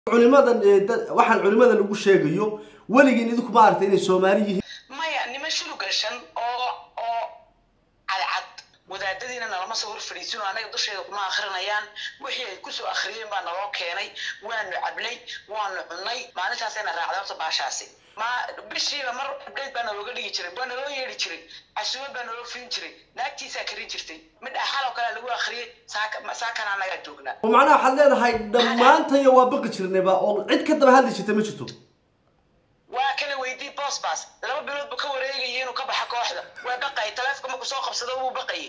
culimadan waxaan culimada lagu sheegayo weligiin idinku ma aragtay inay soomaali yihiin maya nima shulu gashan oo oo cadcad wadaadadiina nalama soo hor fadhiisino anaga dusheeda kuma akrinayaan wixii ay kusoo akhriyeen baa naloo keenay waanu cablay waanu cunay maalintaasayna raacday horta baashaasi ma bishiiba mar abdheyd baa nalooga dhigi jiray waa naloo yeedhi jiray casuuma baa naloo fiin jiray naagtiisaa karin jirtay midha xaloo kale lagu akhriyay saakana anagaa joognaa oo macnaha waxaad leedahay dhammaantayo waa baqi jirnayba oo cid ka daba hadli jirta ma jirto waa kala weydii bosbas laba bilood buu ka wareegayay inuu ka baxa kooxda waa baqayay taleefonka markuu soo qabsado wuu baqayay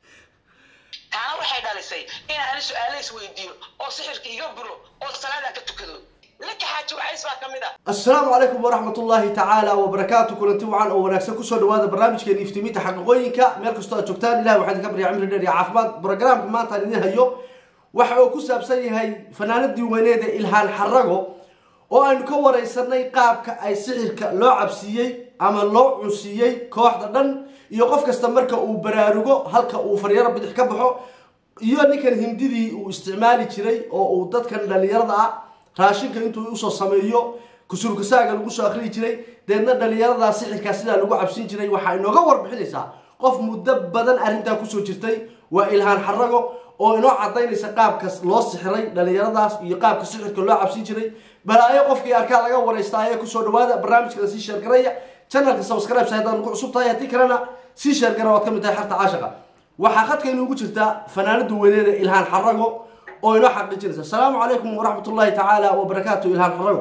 taana waxay dhalisay in aan su-aale isweydiiyo oo sixirka iga buro oo salaadaan ka tukado laka xaaji wacays baa ka mid ah assalaamu calaykum waraxmat ullaahi tacaala wabarakaatu kulanti wacan oo wanaagsan kusoo dhawaada barnaamijkeena iftiimiinta xaqiiqooyinka meel kastoo aad joogtaan ilahi waxaan idinka barya cimri dheer iyo caafimaad brogramka maanta aan idin hayo waxa uu ku saabsan yahay fanaanadii weyneeda ilhaan xarago oo aynu ka wareysanay qaabka ay sixirka loo cabsiiyey ama loo cunsiiyey kooxda dhan iyo qof kasta marka uu baraarugo halka uu faryaro bidix ka baxo iyo ninkan hindidii uu isticmaali jiray oo uu dadkan dhalinyarada ah raashinka intuu usoo sameeyo kusurkasaaga lagu soo akriyi jiray deedna dhalinyaradaa sixirkaa sidaa lagu cabsin jiray waxaa inooga warbixinaysaa qof muddo badan arrintaa kusoo jirtay waa ilhaan xarago oo inoo cadaynaysa qaabka loo sixiray dhalinyaradaas iyo qaabka sixirka loo cabsin jiray balaayo qofkii arkaa laga wareysta ayee kusoo dhawaada barnaamijkana sii sheergaraya channelka subscribe haddaan ku cusub tahay haddii kalena sii sheergara waad ka mid tahay xarta caashaqa waxaa khadka inuugu jirtaa fanaanada weyneeda ilhaan xarago oo inoo xaqiijinaysa asalaamu calaykum waraxmat ullahi tacaala wabarakaatu ilhaan xarago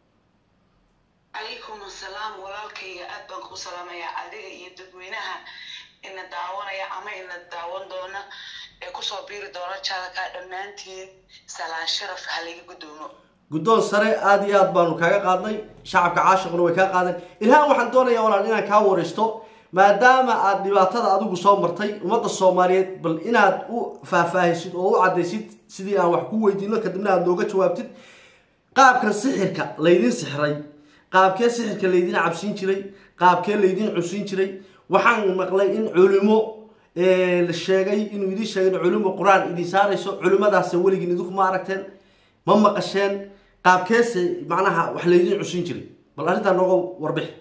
calaykum assalaam walaalkayga aad baan kuu salaamayaa adiga iyo dadweynaha ina daawanaya ama ina daawan doona ee kusoo biiri doona jaalka dhammaantiin salaan sharaf ha laga guddoomo guddoon sare aada iyo aad baanu kaaga qaadnay shacabka caashiquna way kaa qaadeen ilhaan waxaan doonayaa walaal inaan kaa wareysto maadaama aad dhibaatada adigu soo martay ummadda soomaaliyeed bal inaad u faahfaahisid oo u caddaysid sidii aan wax ku weydiino kadibna aad nooga jawaabtid qaabkan sixirka laydin sixiray qaabkee sixirka laydin cabsiin jiray qaabkee laydin cunsiin jiray waxaan maqlay in culimo la sheegay inuu idin sheegay in culimo qur-aan idin saarayso culimadaas weligiin idinku ma aragteen ma maqasheen qaabkeese macnaha wax laydin cunsiin jiray bal arrintaa nooga warbixi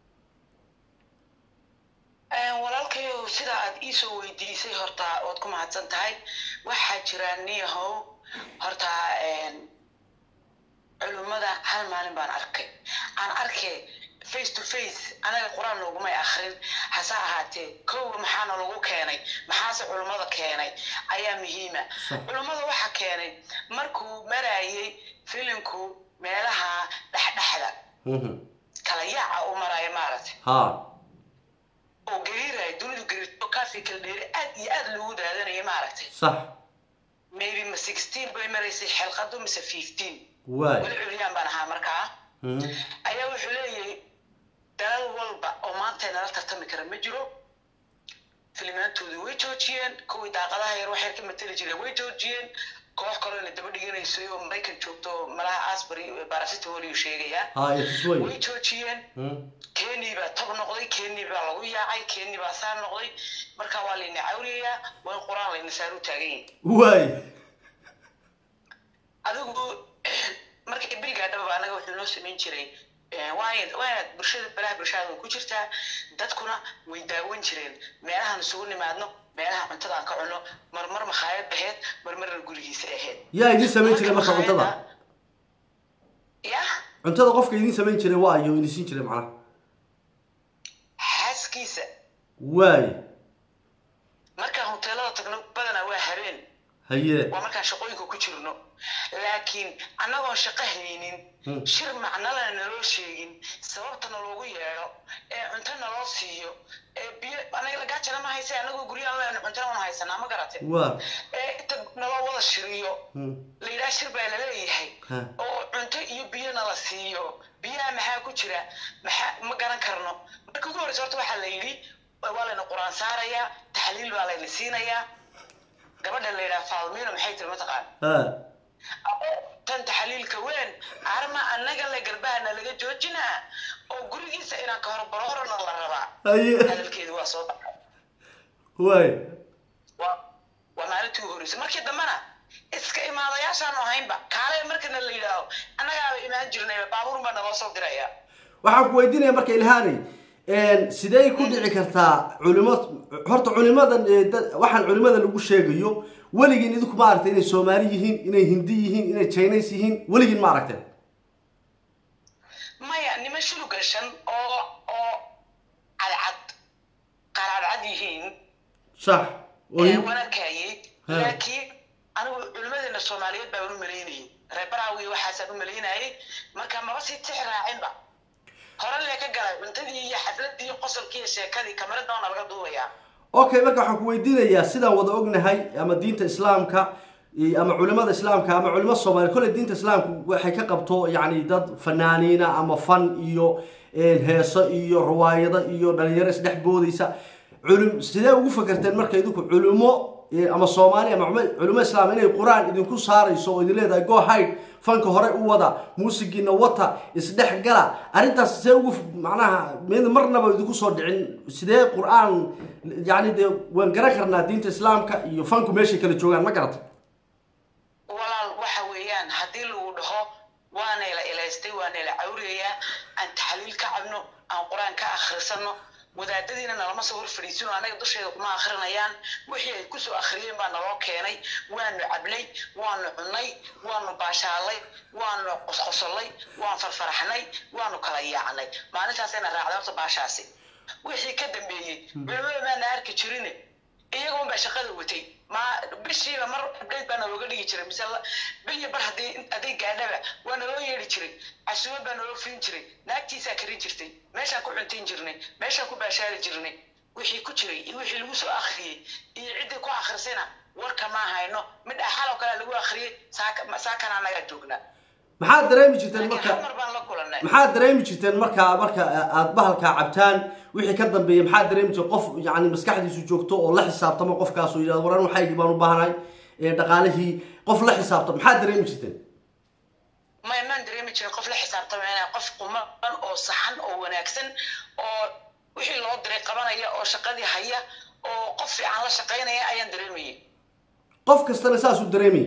walaalkayow sida aad iisoo weydiisay horta waad ku mahadsan tahay waxaa jira niyahow horta culimmada hal maalin baan arkay aan arkay face to face anaga qur-aan loogumay akrin hase ahaatee kowga maxaana lagu keenay maxaase culimmada keenay ayaa muhiima culimmada waxa keenay markuu marayay filimku meelaha dhexdhexda kala yaaca u maraayo maaragtay ha oo gariiraya dunidu gariirto kaafii kala dheeri aad iyo aad loogu daadanaya maaragtay sax maybe ma sixteen bay maraysay xelqadu mise fifteen waay weli curyaan baan ahaa markaa ayaa wuxuu leeyahay dalal walba oo maanta nala tartami kara ma jiro filimaantoodii way joojiyeen kuwii daaqadaha yar waxyar ka mateli jireen way joojiyeen koox kalena daba dhiganaysay oo maraykan joogto malaha asbury barasitol uu sheegayaa ha itusway way joojiyeen keni baa tab noqday keni baa lagu yaacay keni baa saar noqday marka waa layna cawriyayaa waa in qur-aan layna saaru taagan yahay waay adigu markay berigaa dhaba anaga wuxuu noo samayn jiray waay waanaad bulshada balaha bulshada way ku jirtaa dadkuna way daawan jireen meelahaan isugu nimaadno meelaha cuntada aan ka cunno marmar makhaayad aheyd marmarna gurigiisa aheyd yaa idin samayn jiray marka cuntada ya cuntada qofka idin samayn jiray waa ayo idin siin jiray macnaha xaaskiisa waay markaan hoteelada tagno badanaa waa habeen haye waa markaan shaqooyinka ku jirno laakiin annagoon shaqo haynin shir macnalana naloo sheegin sababtana loogu yeedho ee cunto naloo siiyo ee biyo anaga lagaajana ma haysa anagoo guryahan leena cuntana una haysanaa ma garate waa ee inta naloo wada shiriyo la yidhaha shir baa laleeyahay Ha. oo cunto iyo biyo nala siiyo biyaha maxaa ku jira maxaa ma garan karno marka ugu horeysa horta waxaa la yidhi waa layna qur-aan saarayaa taxliil baa layna siinayaa gabadha la yidhaha faalmiino maxay tiri mataqaan ha tan taxliilka weyn arma annaga le garbahana laga joojinaa oo gurigiisa inaan ka horbaro horana la rabaa haye hadalkeedu waa soo baxay waay waa waa maalintii ugu horreysay markii dambena iska imaadayaashaanu ahaynba kaale markana la yidhaaho annagaaba imaan jirnayba baabuurun baa naloo soo diraya waxaan ku weydiinaya marka ilhaanay sidee ku dhici kartaa culimo horta culimadan ee dad- waxaan culimada lagu sheegayo weligiin idinku ma aragtay inay soomaali yihiin inay hindi yihiin inay chinese yihiin weligiin ma aragteen maya niman shulu gashan oo oo cadcad qaraadcad yihiin sax oo ee hin- wanarkaayey Ha. laakiin anigu culimadeena soomaaliyeed baan u malaynayay reer baraawi waxaasaan u malaynayay marka maba sii tix raacinba hore lee ka galay cuntadii iyo xafladii iyo qosolkii iyo sheekadii kamarada waana laga duubayaa okay marka waxaan ku weydiinayaa sidaan wada ognahay ama diinta islaamka iyo- ama culimada islaamka ama culimo soomaali kolley diinta islaamku waxay ka qabto yacni dad fanaaniina ama fan iyo eh, heeso iyo riwaayado iyo dhalinyaro isdhex boodaysa culim sidee ugu fakerteen marka idinku culimo eh, ama soomaali ama culimo- culimo islaam inay qur-aan idinku saarayso oo idin leedahay go hide fanka hore u wada muusigiina wata isdhex gala arrintaas sidee ugu macnaha mid marnaba idinku soo dhicin sidee qur-aan yani dee waan garan karnaa diinta islaamka iyo fanku meeshay kala joogaan ma garata walaal waxa weeyaan haddii lagu dhaho waanayla ilaystay waanayla cawriyayaa aan taxliil ka cabno aan qur-aan ka akhrisano wadaadadiina nalama soo hor fadhiisino anaga dusheeda kuma akhrinayaan wixii ay kusoo akhriyeen baa naloo keenay waanu cablay waanu cunnay waanu baashaalay waanu qosqosolay waan farfaraxnay waanu kala yaacnay maalintaasayna raacday horta baashaasi wixii ka dambeeyey culimada maana arki jirine iyagoon baa shaqada watay ma bishiiba mar update baa nalooga dhigi jiray mise la- bil iyo bar haddii hadday gaadhaba waa naloo yeedhi jiray casuuba baa naloo fiin jiray naagtiisaa karin jirtay meeshaan ku cuntayn jirnay meeshaan ku baashaari jirnay wixii ku jiray iyo wixii lagu soo akhriyey iyo ciddii ku akhrisayna warka ma hayno mid axaloo kale lagu akhriyey saaka saakanaa nagaa joognaa maxaad dareemi jirteen laakiin marka hal mar baan la kulannay maxaad dareemi jirteen marka marka aad bahalkaa cabtaan wixii ka dambeeya maxaad dareemi jirteen qof yani maskaxdiisu joogto oo la xisaabtamo qofkaas oo yidhahdo waran waxaygii baan u baahanahay ee dhaqaalihii qof la xisaabtamo maxaad dareemi jirteen ma maan dareemi jirin qof la xisaabtamayna qof quman oo saxan oo wanaagsan oo wixii loo diray qabanaya oo shaqadii haya oo qof fiican la shaqaynaya ayaan dareemayay qof kastana saasuu dareemayay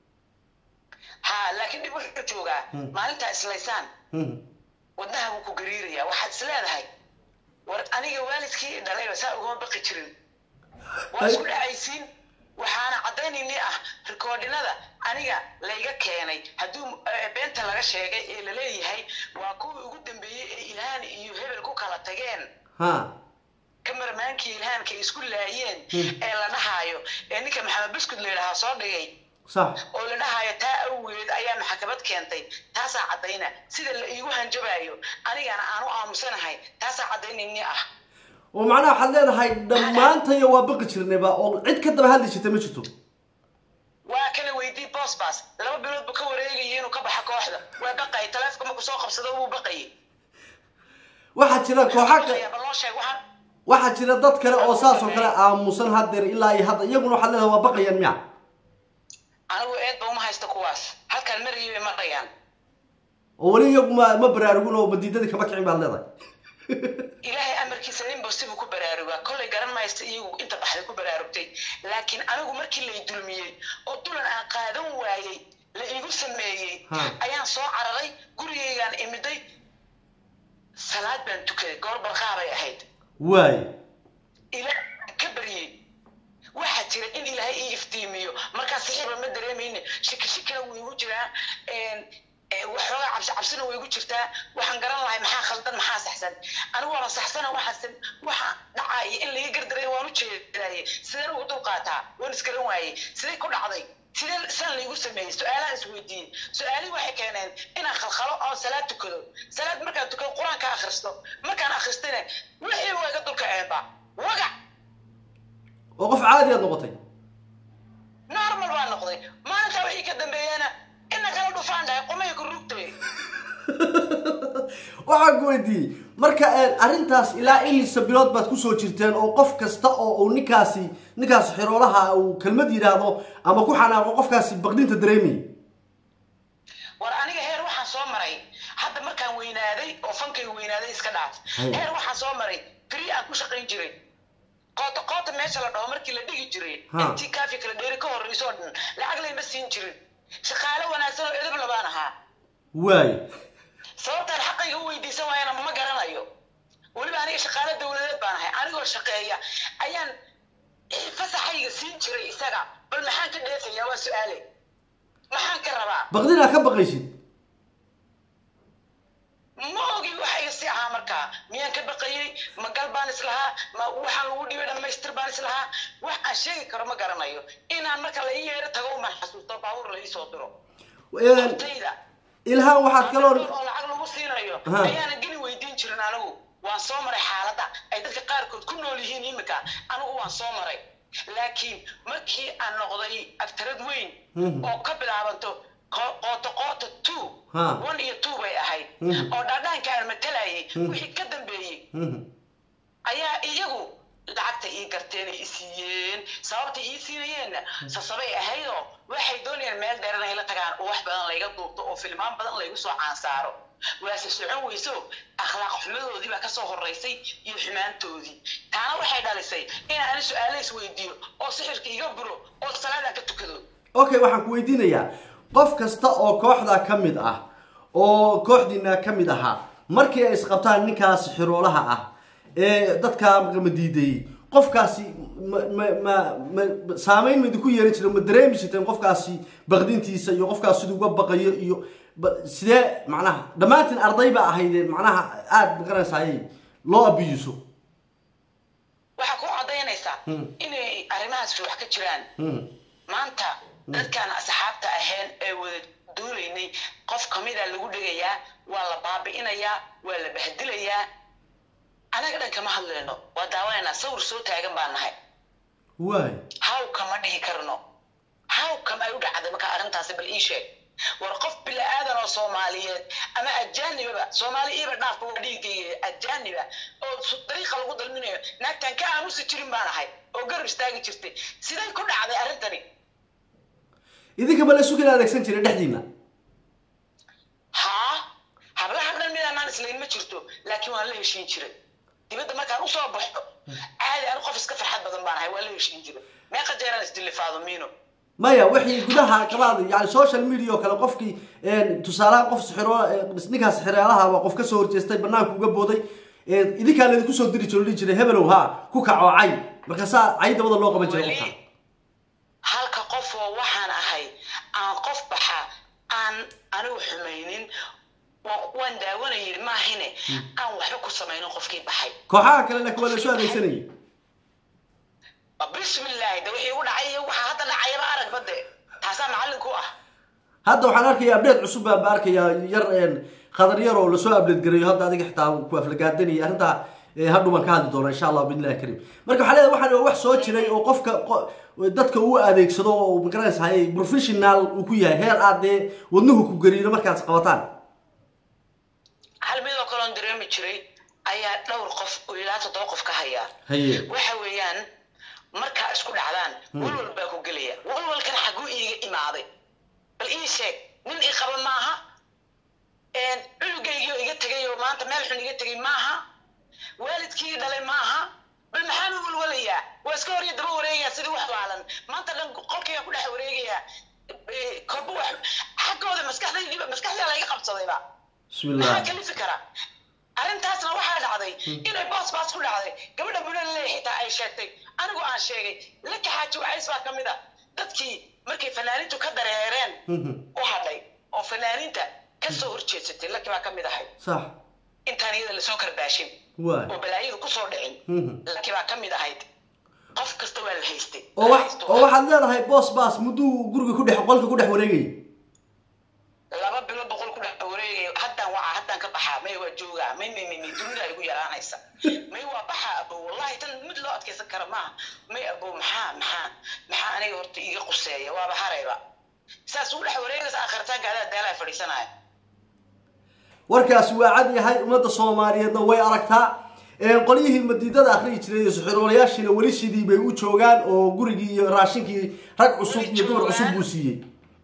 ha laakiin dhib wuxuu joogaa maalintaa islaysaan Mhm. wadnaha wuu ku gariiraya waxaad is leedahay war aniga waalidkii dhalayba saa ugama baqi jirin waa isku dhacaysiin waxaana caddaynayni ah rikoodhinada aniga layga keenay hadduu eh, beenta laga sheegay ee laleeyahay waa kuwii ugu dambeeyey ee ilhaan iyo hebel ku kala tageen ha kamarmaankii ilhaanka isku laayeen ee la dhahaayo ee ninka maxamed buskud la yidhahaa soo dhigay sax oo la dhahaayo taa awgeed ayaa maxkamad keentay taasaa caddayna sida la iigu hanjabaayo anigana aanu aamusanahay taasaa caddaynayni ah oo macnaha waxaad leedahay dhammaantayo waa baqi jirnayba oo cid ka daba hadli jirta ma jirto waa kala weydii bosbas laba bilood buu ka wareegayay inuu ka baxa kooxda waa baqayay taleefka markuu soo qabsado wuu baqayay waxaa jira kooxa ka bal loo sheeg waxaan waxaa jira dad kale oo saas oo kale aamusan haddeer ilaa iyo hadda iyaguna waxaad leedahay waa baqayaan miya anigu eedba uma haysto kuwaas halkaan marayay bay marayaan oo weli iyagu ma ma baraarugin oo madiidadii kama kicin baad leedahay ilaahay amarkiisa ninba sibuu ku baraarugaa kollay garan maysta iyagu inta baxday ku baraarugtay laakiin anigu markii lay dulmiyey oo dulan aan qaadan waayey la iigu sameeyey Ha. ayaan soo cararay gurigaygaan imiday salaad baan tukaday goor barqaabay ahayd waay ilaah ka baryey waxaa jira in ilaahay ii iftiimiyo markaa sixiiba ma dareemayne shiki shikina wuu igu jiraa een, ee, waxoogaa cabsi cabsina way igu jirtaa waxaan garan lahay maxaa khaldan maxaa saxsan anigu waaba saxsana waxaasan waxa dhacaya in laga gardaray waan u jeedaaye sideen ugu dulqaataa waan isgaran waayey sidee ku dhacday sidee san laygu sameeyey su-aalahaan isweydiiyey su-aalihii waxay keeneen inaan khalkhalo oo salaad tukado salaad markaan tukado qur-aanka akhristo markaan akhristayna wixii waa iga dulkaceenba wagac oo qof caadi aad noqotay normal baa noqday maalintaa wixii ka dambeeyana ina kala dhufaan dhahay qumay ku rugtay waxaan ku weydiiyey marka eh, arrintaas ilaa imisa bilood baad kusoo jirteen oo qof kasta oo uu ninkaasi ninkaas xiroolaha uu kelmad yidhaahdo ama ku xanaaqo qofkaasi baqdinta dareemayay war aniga heer waxaan soo maray hadda markaan weynaaday oo fankay weynaaday iska dhaaf Haya. heer waxaan soo maray free aan ku shaqayn jiray qoota qoota meesha la dhaho markii la dhigi jiray Ha. intii kaafi kala dheeri ka horreyso oo dhan lacag layma siin jirin shaqaale wanaagsan oo edab labaan ahaa waay sababtaan xaqayga u weydiisan waayana ma garanayo weliba aniga shaqaale dowladeed baan ahay anigoo shaqeeya ayaan eh, fasaxayga siin jiray isaga bal maxaan ka dheefayaa waa su-aale maxaan ka rabaa baqdinaa ka baqaysid ma ogi waxa iga sii ahaa markaa miyaan ka baqayey ma gal baan islahaa ma waxaan lagu dhibay dhammaystir baan islahaa wax aan sheegi karo ma garanayo inaan marka la ii yeero tago umaan xasuusto baabuur la ii soo diro Een, tayda ilhaan waxaad kaloo oo lacag lagu siinayo Ha. ayaanan geli weydiin jirin anigu waan soo maray xaaladda ay dadka qaarkood ku nool yihiin imika anigu waan soo maray laakiin markii aan noqday agtarad weyn Mhm. oo ka bilaabanto qo- qooto qooto two Ha. one iyo two bay ahayd Mhm. oo dhaadhaanka aan matalayay Mhm. wixii ka dambeeyey Mhm. ayaa iyagu lacagta ii garteen ay i siiyeen sababta ii siinayeenna sasabay ahaydoo waxay doonayaan meel dheer inay la tagaan oo wax badan layga duubto oo filmaan badan laygu soo caansaaro waase socon weyso akhlaaq xumadoodii baa kasoo horeysay iyo xumaantoodii taana waxay dhalisay inaan ani su-aalo isweydiiyo oo sixirka iga buro oo salaadaan ka tukado okay waxaan ku weydiinayaa qof kasta oo kooxda ka mid ah oo kooxdiina ka mid ahaa markii ay isqabtaan ninkaas xiroolaha ah ee dadka ma diidayey qofkaasi ma ma ma ma saameyn ma idinku yeelan jira ma dareemi jirteen qofkaasi baqdintiisa iyo qofkaas siduu uga baqayo iyo ba- sidee macnaha dhammaantiin arday baa ahaydee macnaha aada maqanaysayay loo abiyiso waxaa ku cadaynaysaa Hmm. inay arrimahaas wax ka jiraan Mhm. maanta dadkaan asxaabta ahayn ee wada duulaynay qof kamida lagu dhegayaa waa la baabi'inayaa waa la bahdilayaa anaga dhan kama hadlayno waa daawanaynaa sawir soo taagan baan nahay waay haw kama dhihi karno haw kam ay u dhacday marka arrintaasi bal ii sheeg war qof bila'aadan oo soomaaliyeed ama ajaanibaba soomaali iiba dhaafka waa dhiigayga ajaaniba oo su- dariiqa lagu dalminayo naagtaan ka aamusi jirin baan ahay oo garab istaagi jirtay siday ku dhacday arrintani idinka ma la sugan adeegsan jiray dhexdiina haa hablaha dhan midaanaan islayn ma jirto laakiin waan la heshiin jiray dibadda markaan usoo baxo caadi anu qof iska farxad badan baan ahay waan la heshiin jiray meeqa jeeraan isdilifaado miino maya wixii gudaha kabaad yani social media oo kale qofkii tusaalaha qof sixiro ninkaas sixiraalaha qof kasoo horjeestay banaanka uga booday idinkaa laydinku soo diri jiro dhihi jiray hebelow ha ku kaco cay markaasaa cay dabada loo qaban jiray qofka weli halka qof oo waxaan ahay aan qof baxa aan anigu xumaynin wa- waan daawanayay maahine aan waxba ku samaynin qofkii baxay kooxaha kale laakiin waa la soo adeegsanayay bismillaahi de wixii u dhacay iyo waxaa hadda dhacayaba arag bade taasaa macallinku ah hadda waxaan arkaya update cusub baan ba arkayaa yar khadar yar oo lasoo update gareeyo hadda adiga xitaa ku aflagaadanaya arrintaa eh, hadhow baan ka hadli doona insha allah biidnillahi kariim marka waxaa leedahay waxaan waa wax soo jiray oo qofka qo- dadka uu adeegsado oo magaranaysahay professional uu ku yahay heer aad dee wadnuhu ku gariiro markaad qabataan hal midoo kaloon dareemi jiray ayaa dhowr qof oo ilaa toddoba qof ka hayaa haye waxa weeyaan markaa isku dhacdaan walwal baa ku gelaya walwalkan xaguu iiga imaaday bal ii sheeg nin i qaba maaha cunugaygiio iga tegay oo maanta meel xun iga tegay maaha waalidkii dhalay maaha bal maxaan u walwalayaa waa iska hor iyo daba wareegayaa sidii wax waalan maanta dhan qolkayga ku dhex wareegayaa Eh, korba wax xaggooda maskaxdaydiiba maskaxdaa layga qabsadayba bismillah maxaa kalifi kara arrintaasna waxaa dhacday inay boos baas ku dhacday gabadha bunaley xitaa ay sheegtay anigu aan sheegay laka xaaji wacays baa kamid a dadkii markay fanaaniintu ka dareereen Mhm. u hadhay oo fanaaniinta kasoo horjeedsatay laki baa kamid ahay sax intaan iyada lasoo karbaashin waay oo balaayadu kusoo dhicin Mhm. laki baa kamid ahayd qof kasta waa la haystay oo wax oo waxaad leedahay boos baas mudduu guriga ku dhex qolka ku dhex wareegayay laba bilo boqol ku dhex wareegay haddaan waca haddaan ka baxaa may waa joogaa may may may may dunida igu yaraanaysa may waa baxaa abow wallahi tan mid loo adkaysan kara maaha may abow maxaa maxaa maxaa aniga horta iiga quseeya waaba harayba saas ugu dhex wareegaysa akhiritaanka adaa daalaa fadhiisanaya warkaasi waa cad yahay ummadda soomaaliyeedna way aragtaa Ee, qolyihii madiidada akhriyi jiray iyo suxuroolayaashiina weli sidii bay u joogaan oo gurigii iyo raashinkii rag cusub iyo dumar cusub buu siiyey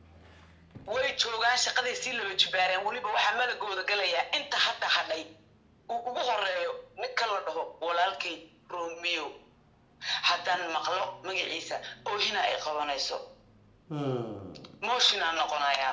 way joogaan shaqaday sii laba jibaareen weliba waxaa malagooda galayaa inta hadda hadhay uu ugu horeeyo ninka la dhaho walaalkay romeo haddaan maqlo magaciisa oohina ay qabanayso Hmm. mooshinaan noqonayaa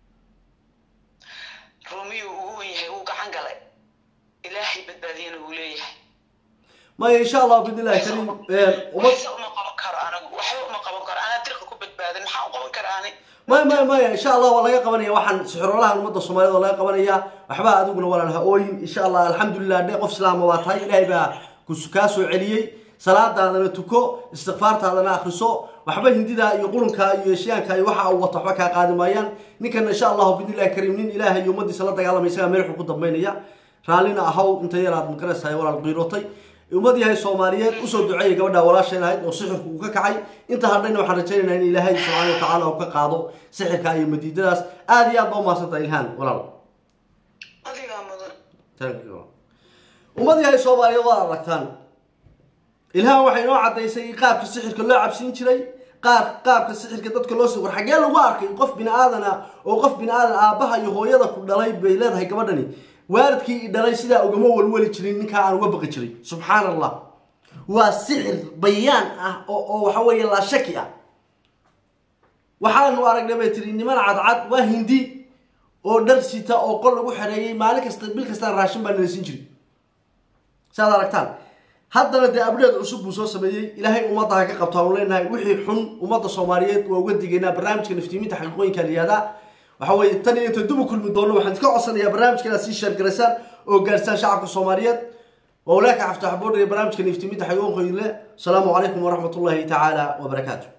ruumiyuu ugu wen yahay wuu gacan galay ilaahay badbaadiyana wuu leeyahay maya insha allah bidnillahi kariim ummad waxse uma qaban karo anigu waxba uma qaban karo anaa dirqa ku badbaadan maxaa u qaban kara ani maya maya maya insha allah waa laga qabanaya waxaan sixroolahan ummadda soomaaliyed waa laga qabanaya waxba adiguna walaal ha ooyin insha allah alxamdulilah dhe qof islaama waa tahay ilaahay baa kus- kaa soo celiyey salaadaadana tuko istikfaartaadana akriso waxba hindida iyo qurunka iyo eshiyaanka iyo waxa uu wato waxba kaa qaadi maayaan ninkana insha allahu bidnillahi kariim nin ilaahay iyo ummadiisa la dagaalamay isagaa meel xun ku dambaynaya raallina ahaw inta yaraad magaraysahay walaal qiirootay ummad yahay soomaaliyeed usoo duceeyay gabadha walaasheen ahayd oo sixirku uu ka kacay inta hadhayna waxaan rajaynaynaa in ilaahay subxaana wa tacaala uu ka qaado sixirka iyo madiidadaas aada iyo aad ba umahadsantaha ilhaan walaal adigaa mudan Thank you. ummad yahay soomaaliyeed waad aragtaan ilhaan waxay inoo caddaysay qaabka sixirka loo cabsiin jiray qaar qaabka sixirka dadka loo sii war xaggee lagu arkay qof bini aadan ah oo qof bini aadan aabbaha iyo hooyada ku dhalay bay leedahay gabadhani waalidkii i dhalay sidaa ugama walwali jirin ninkaa aan uga baqi jiray subxaan allah waa sixir bayaan ah oo oo waxa weeye laa shaki ah waxaanu aragnay bay tiri niman cadcad waa hindi oo dhar sita oo qol lagu xereeyey maalin kasta bil kastaan raashin baa nala siin jiray saad aragtaan haddana dee abdheed cusub buu soo sameeyey ilaahay ummadda ha ka qabto aanu leenahay wixii xun ummadda soomaaliyeed waa uga digaynaa barnaamijka naftiiminta xaqiiqooyinka la yihahdaa waxa weeye tan iyo inta dib u kulmi doono waxaan iska codsanayaa barnaamijka inaad sii sheergaraysaan oo gaarsaan shacabka soomaaliyeed waa walaaka xaftax boodhaya barnaamijka naftiiminta xaqiiqooyinka le asalaamu calaykum waraxmat ullahi tacaala wabarakaatu